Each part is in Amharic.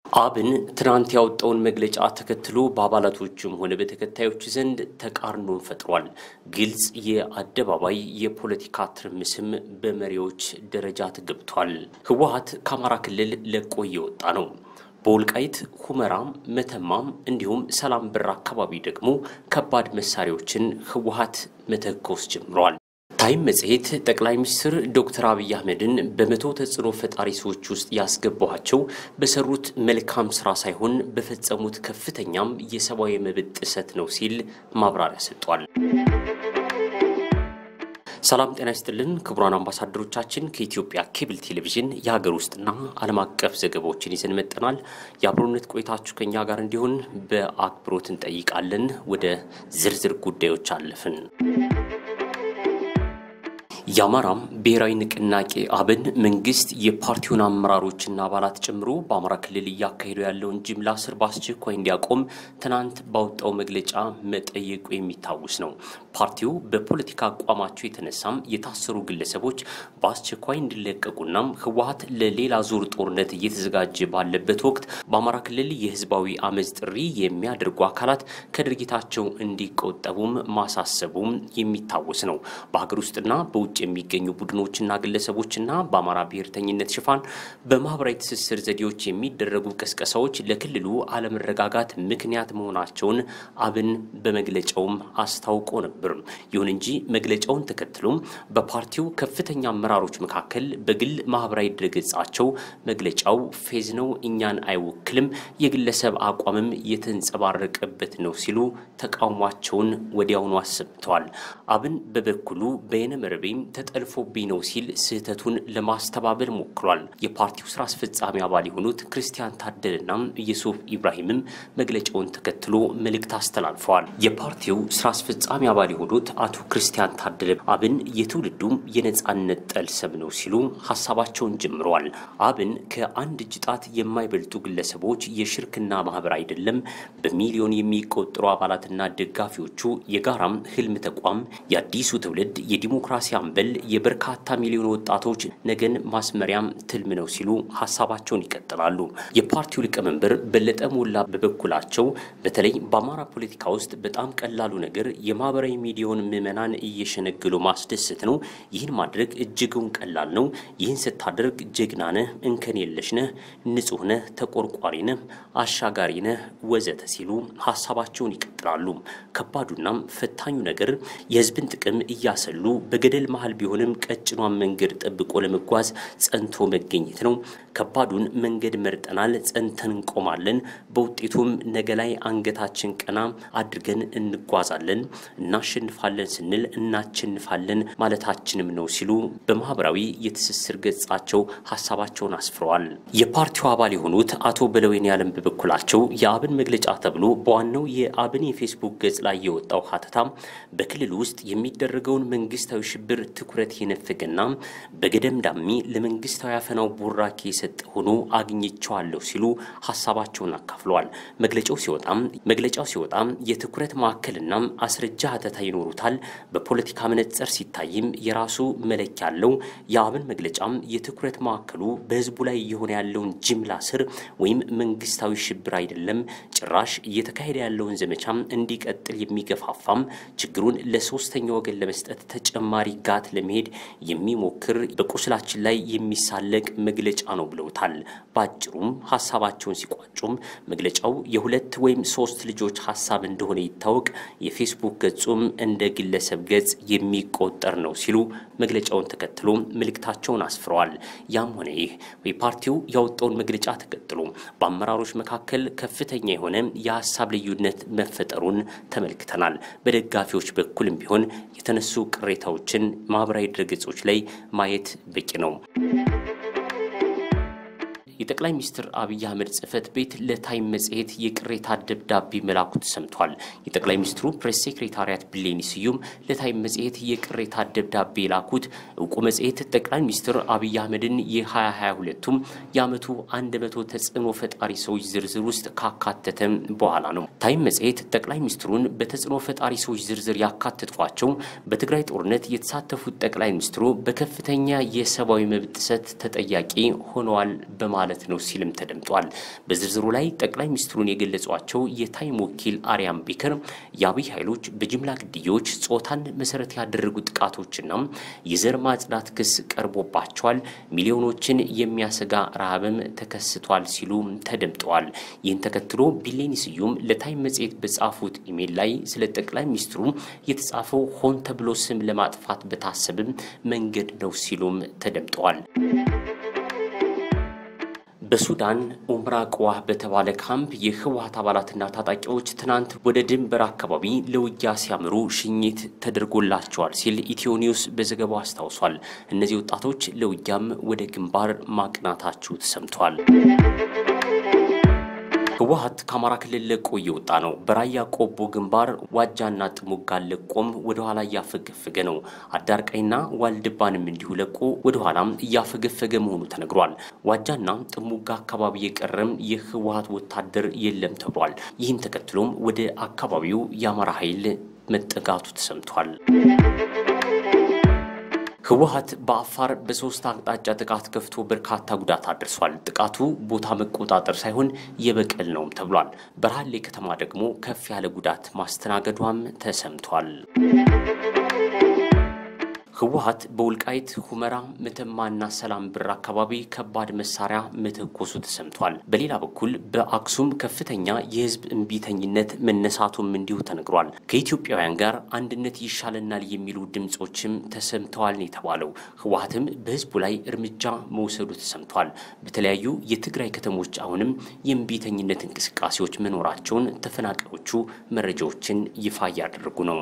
አብን ትናንት ያወጣውን መግለጫ ተከትሎ በአባላቶቹም ሆነ በተከታዮች ዘንድ ተቃርኖን ፈጥሯል። ግልጽ የአደባባይ የፖለቲካ ትርምስም በመሪዎች ደረጃ ተገብቷል። ህወሓት ከአማራ ክልል ለቆ እየወጣ ነው። በወልቃይት ሁመራም፣ መተማም እንዲሁም ሰላም በር አካባቢ ደግሞ ከባድ መሳሪያዎችን ህወሓት መተኮስ ጀምሯል። ታይም መጽሔት ጠቅላይ ሚኒስትር ዶክተር አብይ አህመድን በመቶ ተጽዕኖ ፈጣሪ ሰዎች ውስጥ ያስገባኋቸው በሰሩት መልካም ስራ ሳይሆን በፈጸሙት ከፍተኛም የሰብአዊ መብት ጥሰት ነው ሲል ማብራሪያ ሰጥቷል። ሰላም ጤና ይስጥልን ክቡራን አምባሳደሮቻችን፣ ከኢትዮጵያ ኬብል ቴሌቪዥን የሀገር ውስጥና ዓለም አቀፍ ዘገባዎችን ይዘን መጠናል። የአብሮነት ቆይታችሁ ከኛ ጋር እንዲሆን በአክብሮት እንጠይቃለን። ወደ ዝርዝር ጉዳዮች አለፍን። የአማራም ብሔራዊ ንቅናቄ አብን መንግስት የፓርቲውን አመራሮችና አባላት ጨምሮ በአማራ ክልል እያካሄዱ ያለውን ጅምላ እስር በአስቸኳይ እንዲያቆም ትናንት ባወጣው መግለጫ መጠየቁ የሚታወስ ነው። ፓርቲው በፖለቲካ አቋማቸው የተነሳም የታሰሩ ግለሰቦች በአስቸኳይ እንዲለቀቁናም ህወሓት ለሌላ ዙር ጦርነት እየተዘጋጀ ባለበት ወቅት በአማራ ክልል የህዝባዊ አመፅ ጥሪ የሚያደርጉ አካላት ከድርጊታቸው እንዲቆጠቡም ማሳሰቡም የሚታወስ ነው። በሀገር ውስጥና በውጭ የሚገኙ ቡድኖችና ግለሰቦችና በአማራ ብሔርተኝነት ሽፋን በማህበራዊ ትስስር ዘዴዎች የሚደረጉ ቅስቀሳዎች ለክልሉ አለመረጋጋት ምክንያት መሆናቸውን አብን በመግለጫውም አስታውቆ ነበር። ይሁን እንጂ መግለጫውን ተከትሎም በፓርቲው ከፍተኛ አመራሮች መካከል በግል ማህበራዊ ድረገጻቸው መግለጫው ፌዝ ነው፣ እኛን አይወክልም፣ የግለሰብ አቋምም የተንጸባረቀበት ነው ሲሉ ተቃውሟቸውን ወዲያውኑ አሰምተዋል። አብን በበኩሉ በየነ መረቤም ተጠልፎብኝ ነው ሲል ስህተቱን ለማስተባበል ሞክሯል። የፓርቲው ስራ አስፈጻሚ አባል የሆኑት ክርስቲያን ታደለና ኢየሱፍ ኢብራሂምም መግለጫውን ተከትሎ መልእክት አስተላልፈዋል። የፓርቲው ስራ አስፈጻሚ አባል የሆኑት አቶ ክርስቲያን ታደለ አብን የትውልዱም የነጻነት ጠልሰም ነው ሲሉ ሀሳባቸውን ጀምረዋል። አብን ከአንድ እጅ ጣት የማይበልጡ ግለሰቦች የሽርክና ማህበር አይደለም፣ በሚሊዮን የሚቆጠሩ አባላትና ደጋፊዎቹ የጋራም ህልም ተቋም የአዲሱ ትውልድ የዲሞክራሲ አምበል የበርካታ ሚሊዮን ወጣቶች ነገን ማስመሪያም ትልም ነው ሲሉ ሀሳባቸውን ይቀጥላሉ። የፓርቲው ሊቀመንበር በለጠ ሞላ በበኩላቸው በተለይ በአማራ ፖለቲካ ውስጥ በጣም ቀላሉ ነገር የማህበራዊ ሚዲያውን ምዕመናን እየሸነገሉ ማስደሰት ነው። ይህን ማድረግ እጅጉን ቀላል ነው። ይህን ስታደርግ ጀግና ነህ፣ እንከን የለሽ ነህ፣ ንጹህ ነህ፣ ተቆርቋሪ ነህ፣ አሻጋሪ ነህ ወዘተ ሲሉ ሀሳባቸውን ይቀጥላሉ። ከባዱናም ፈታኙ ነገር የህዝብን ጥቅም እያሰሉ በገደል መሀል ቢሆንም ቀጭኗን መንገድ ጠብቆ ለመጓዝ ጸንቶ መገኘት ነው። ከባዱን መንገድ መርጠናል፣ ጸንተን እንቆማለን። በውጤቱም ነገ ላይ አንገታችን ቀና አድርገን እንጓዛለን። እናሸንፋለን ስንል እናቸንፋለን ማለታችንም ነው ሲሉ በማህበራዊ የትስስር ገጻቸው ሀሳባቸውን አስፍረዋል። የፓርቲው አባል የሆኑት አቶ በለወይን ያለም በበኩላቸው የአብን መግለጫ ተብሎ በዋናው የአብን የፌስቡክ ገጽ ላይ የወጣው ሀተታም በክልል ውስጥ የሚደረገውን መንግስታዊ ሽብር ትኩረት የነፈገና በገደም ዳሚ ለመንግስታዊ አፈናው ቡራኬ የሰጠ ሆኖ አግኝቸዋለሁ ሲሉ ሀሳባቸውን አካፍለዋል። መግለጫው ሲወጣም መግለጫው ሲወጣም የትኩረት ማዕከልና አስረጃ ሀተታ ይኖሩታል። በፖለቲካ መነጽር ሲታይም የራሱ መለኪያ አለው። የአብን መግለጫም የትኩረት ማዕከሉ በህዝቡ ላይ እየሆነ ያለውን ጅምላ ስር ወይም መንግስታዊ ሽብር አይደለም፣ ጭራሽ እየተካሄደ ያለውን ዘመቻም እንዲቀጥል የሚገፋፋም ችግሩን ለሶስተኛ ወገን ለመስጠት ተጨማሪ ጋት ለመሄድ የሚሞክር በቁስላችን ላይ የሚሳለቅ መግለጫ ነው ብለውታል። በአጭሩም ሀሳባቸውን ሲቋጩም መግለጫው የሁለት ወይም ሶስት ልጆች ሀሳብ እንደሆነ ይታወቅ፣ የፌስቡክ ገጹም እንደ ግለሰብ ገጽ የሚቆጠር ነው ሲሉ መግለጫውን ተከትሎ መልእክታቸውን አስፍረዋል። ያም ሆነ ይህ የፓርቲው ያወጣውን መግለጫ ተከትሎ በአመራሮች መካከል ከፍተኛ የሆነ የሀሳብ ልዩነት መፈጠሩን ተመልክተናል። በደጋፊዎች በኩልም ቢሆን የተነሱ ቅሬታዎችን ማህበራዊ ድረገጾች ላይ ማየት በቂ ነው። የጠቅላይ ሚኒስትር አብይ አህመድ ጽህፈት ቤት ለታይም መጽሔት የቅሬታ ደብዳቤ መላኩ ተሰምቷል። የጠቅላይ ሚኒስትሩ ፕሬስ ሴክሬታሪያት ብሌኒ ስዩም ለታይም መጽሔት የቅሬታ ደብዳቤ የላኩት እውቁ መጽሔት ጠቅላይ ሚኒስትር አብይ አህመድን የ2022ቱም የዓመቱ 100 ተጽዕኖ ፈጣሪ ሰዎች ዝርዝር ውስጥ ካካተተ በኋላ ነው። ታይም መጽሔት ጠቅላይ ሚኒስትሩን በተጽዕኖ ፈጣሪ ሰዎች ዝርዝር ያካተቷቸው በትግራይ ጦርነት የተሳተፉት ጠቅላይ ሚኒስትሩ በከፍተኛ የሰብአዊ መብት ጥሰት ተጠያቂ ሆነዋል በማለት ማለት ነው ሲልም ተደምጧል። በዝርዝሩ ላይ ጠቅላይ ሚኒስትሩን የገለጿቸው የታይም ወኪል አርያም ቤከር የአብይ ኃይሎች በጅምላ ግድያዎች፣ ጾታን መሰረት ያደረጉ ጥቃቶችና የዘር ማጽዳት ክስ ቀርቦባቸዋል፣ ሚሊዮኖችን የሚያሰጋ ረሃብም ተከስቷል ሲሉ ተደምጠዋል። ይህን ተከትሎ ቢሌኒ ስዩም ለታይም መጽሔት በጻፉት ኢሜል ላይ ስለ ጠቅላይ ሚኒስትሩ የተጻፈው ሆን ተብሎ ስም ለማጥፋት በታሰብም መንገድ ነው ሲሉም ተደምጠዋል። በሱዳን ኡምራ ቅዋህ በተባለ ካምፕ የህወሀት አባላትና ታጣቂዎች ትናንት ወደ ድንበር አካባቢ ለውጊያ ሲያምሩ ሽኝት ተደርጎላቸዋል ሲል ኢትዮ ኒውስ በዘገባው አስታውሷል። እነዚህ ወጣቶች ለውጊያም ወደ ግንባር ማቅናታቸው ተሰምቷል። ህወሀት ከአማራ ክልል ለቆ እየወጣ ነው። በራያ ቆቦ ግንባር ዋጃና ጥሙጋን ለቆም ወደ ኋላ እያፈገፈገ ነው። አዳርቃይና ዋልድባንም እንዲሁ ለቆ ወደ ኋላም እያፈገፈገ መሆኑ ተነግሯል። ዋጃና ጥሙጋ አካባቢ የቀረም የህወሀት ወታደር የለም ተብሏል። ይህን ተከትሎም ወደ አካባቢው የአማራ ኃይል መጠጋቱ ተሰምቷል። ህወሀት በአፋር በሶስት አቅጣጫ ጥቃት ከፍቶ በርካታ ጉዳት አድርሷል። ጥቃቱ ቦታ መቆጣጠር ሳይሆን የበቀል ነውም ተብሏል። በራሌ ከተማ ደግሞ ከፍ ያለ ጉዳት ማስተናገዷም ተሰምቷል። ህወሀት በውልቃይት ሁመራ፣ መተማና ሰላም ብር አካባቢ ከባድ መሳሪያ መተኮሱ ተሰምቷል። በሌላ በኩል በአክሱም ከፍተኛ የህዝብ እምቢተኝነት መነሳቱም እንዲሁ ተነግሯል። ከኢትዮጵያውያን ጋር አንድነት ይሻለናል የሚሉ ድምፆችም ተሰምተዋል ነው የተባለው። ህወሀትም በህዝቡ ላይ እርምጃ መውሰዱ ተሰምቷል። በተለያዩ የትግራይ ከተሞች አሁንም የእምቢተኝነት እንቅስቃሴዎች መኖራቸውን ተፈናቃዮቹ መረጃዎችን ይፋ እያደረጉ ነው።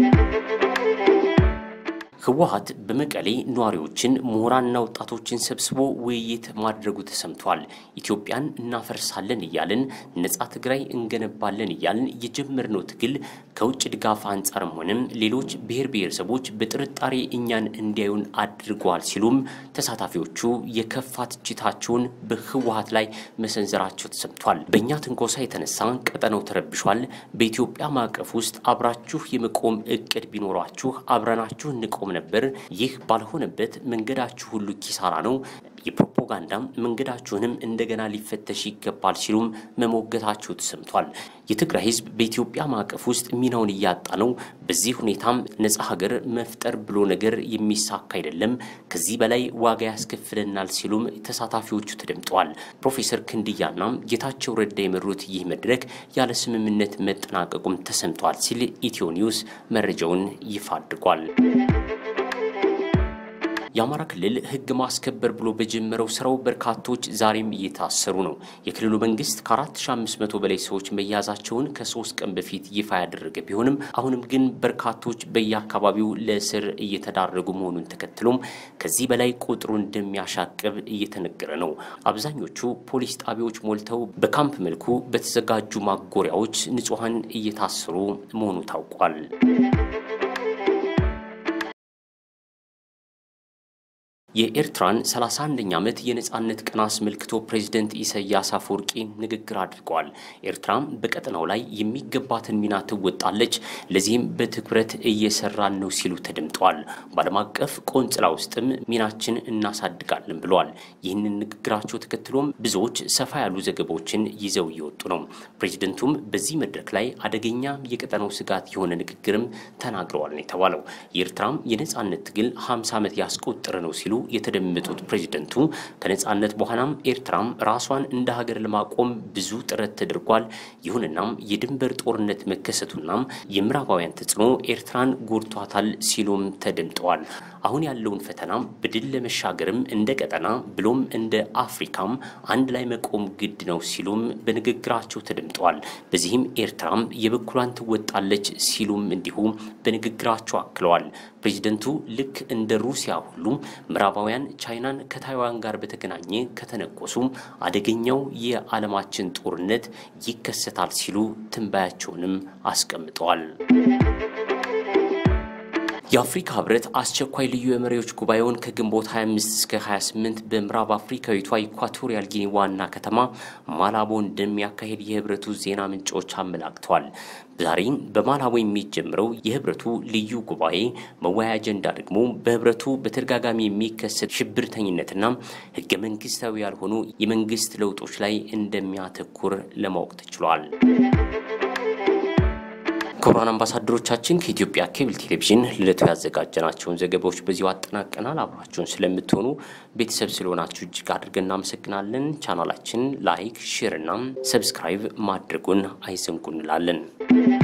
ህወሀት በመቀሌ ነዋሪዎችን ምሁራንና ወጣቶችን ሰብስቦ ውይይት ማድረጉ ተሰምቷል። ኢትዮጵያን እናፈርሳለን እያልን ነጻ ትግራይ እንገነባለን እያልን የጀመርነው ትግል ከውጭ ድጋፍ አንጻርም ሆነም ሌሎች ብሔር ብሔረሰቦች በጥርጣሬ እኛን እንዲያዩን አድርገዋል ሲሉም ተሳታፊዎቹ የከፋ ትችታቸውን በህወሀት ላይ መሰንዘራቸው ተሰምቷል። በእኛ ትንኮሳ የተነሳ ቀጠናው ተረብሿል። በኢትዮጵያ ማዕቀፍ ውስጥ አብራችሁ የመቆም እቅድ ቢኖሯችሁ አብረናችሁ እንቆም ነበር። ይህ ባልሆነበት መንገዳችሁ ሁሉ ኪሳራ ነው። የፕሮፓጋንዳም መንገዳችሁንም እንደገና ሊፈተሽ ይገባል ሲሉም መሞገታቸው ተሰምቷል። የትግራይ ህዝብ በኢትዮጵያ ማዕቀፍ ውስጥ ሚናውን እያጣ ነው። በዚህ ሁኔታም ነጻ ሀገር መፍጠር ብሎ ነገር የሚሳካ አይደለም። ከዚህ በላይ ዋጋ ያስከፍለናል ሲሉም ተሳታፊዎቹ ተደምጠዋል። ፕሮፌሰር ክንድያና ጌታቸው ረዳ የመሩት ይህ መድረክ ያለ ስምምነት መጠናቀቁም ተሰምቷል ሲል ኢትዮ ኒውስ መረጃውን ይፋ አድርጓል። የአማራ ክልል ህግ ማስከበር ብሎ በጀመረው ስራው በርካቶች ዛሬም እየታሰሩ ነው። የክልሉ መንግስት ከ4500 በላይ ሰዎች መያዛቸውን ከሶስት ቀን በፊት ይፋ ያደረገ ቢሆንም አሁንም ግን በርካቶች በየአካባቢው ለእስር እየተዳረጉ መሆኑን ተከትሎም ከዚህ በላይ ቁጥሩ እንደሚያሻቅብ እየተነገረ ነው። አብዛኞቹ ፖሊስ ጣቢያዎች ሞልተው በካምፕ መልኩ በተዘጋጁ ማጎሪያዎች ንጹሐን እየታሰሩ መሆኑ ታውቋል። የኤርትራን 31ኛ ዓመት የነጻነት ቀን አስመልክቶ ፕሬዚደንት ኢሳያስ አፈወርቂ ንግግር አድርገዋል። ኤርትራም በቀጠናው ላይ የሚገባትን ሚና ትወጣለች፣ ለዚህም በትኩረት እየሰራን ነው ሲሉ ተደምጠዋል። በዓለም አቀፍ ቆንጽላ ውስጥም ሚናችን እናሳድጋለን ብለዋል። ይህንን ንግግራቸው ተከትሎም ብዙዎች ሰፋ ያሉ ዘገባዎችን ይዘው እየወጡ ነው። ፕሬዚደንቱም በዚህ መድረክ ላይ አደገኛ የቀጠናው ስጋት የሆነ ንግግርም ተናግረዋል ነው የተባለው። የኤርትራም የነጻነት ትግል 50 ዓመት ያስቆጠረ ነው ሲሉ የተደመጡት ፕሬዚደንቱ ከነጻነት በኋላም ኤርትራም ራሷን እንደ ሀገር ለማቆም ብዙ ጥረት ተደርጓል። ይሁንናም የድንበር ጦርነት መከሰቱናም የምዕራባውያን ተጽዕኖ ኤርትራን ጎድቷታል ሲሉም ተደምጠዋል። አሁን ያለውን ፈተናም በድል ለመሻገርም እንደ ቀጠና ብሎም እንደ አፍሪካም አንድ ላይ መቆም ግድ ነው ሲሉም በንግግራቸው ተደምጠዋል። በዚህም ኤርትራም የበኩሏን ትወጣለች ሲሉም እንዲሁ በንግግራቸው አክለዋል። ፕሬዚደንቱ ልክ እንደ ሩሲያ ሁሉ ምዕራባውያን ቻይናን ከታይዋን ጋር በተገናኘ ከተነኮሱ አደገኛው የዓለማችን ጦርነት ይከሰታል ሲሉ ትንባያቸውንም አስቀምጠዋል። የአፍሪካ ህብረት አስቸኳይ ልዩ የመሪዎች ጉባኤውን ከግንቦት 25 እስከ 28 በምዕራብ አፍሪካዊቷ ኢኳቶሪያል ጊኒ ዋና ከተማ ማላቦ እንደሚያካሄድ የህብረቱ ዜና ምንጮች አመላክተዋል። ዛሬ በማላቦ የሚጀምረው የህብረቱ ልዩ ጉባኤ መወያያ አጀንዳ ደግሞ በህብረቱ በተደጋጋሚ የሚከሰት ሽብርተኝነትና ህገ መንግስታዊ ያልሆኑ የመንግስት ለውጦች ላይ እንደሚያተኩር ለማወቅ ተችሏል። ክቡራን አምባሳደሮቻችን ከኢትዮጵያ ኬብል ቴሌቪዥን ለዕለቱ ያዘጋጀናቸውን ዘገባዎች በዚሁ አጠናቀናል። አብራችሁን ስለምትሆኑ ቤተሰብ ስለሆናችሁ እጅግ አድርገን እናመሰግናለን። ቻናላችን ላይክ፣ ሼር እና ሰብስክራይብ ማድረጉን አይዘንጉ እንላለን።